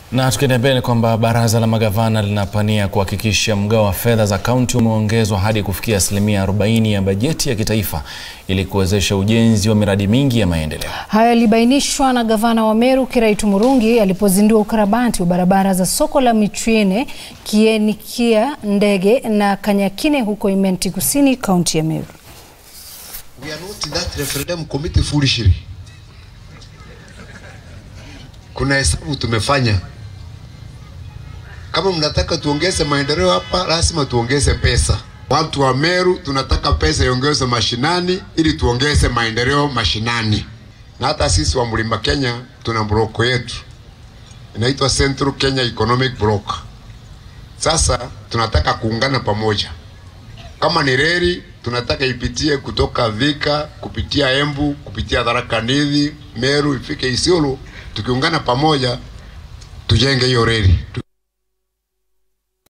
Na tukienda mbele kwamba baraza la magavana linapania kuhakikisha mgao wa fedha za kaunti umeongezwa hadi kufikia asilimia 40 ya bajeti ya kitaifa ili kuwezesha ujenzi wa miradi mingi ya maendeleo. Hayo yalibainishwa na gavana wa Meru Kiraitu Murungi alipozindua ukarabati wa barabara za soko la Michwene, Kienikia, Ndege na Kanyakine huko Imenti Kusini, kaunti ya Meru. We are not in that referendum committee foolishly. Kuna hesabu tumefanya. Kama mnataka tuongeze maendeleo hapa, lazima tuongeze pesa. Watu wa Meru tunataka pesa iongezwe mashinani ili tuongeze maendeleo mashinani. Na hata sisi wa Mlima Kenya tuna broko yetu inaitwa Central Kenya Economic Block. Sasa tunataka kuungana pamoja. Kama ni reli tunataka ipitie kutoka Thika kupitia Embu kupitia Tharaka Nithi, Meru ifike Isiolo, tukiungana pamoja tujenge hiyo reli.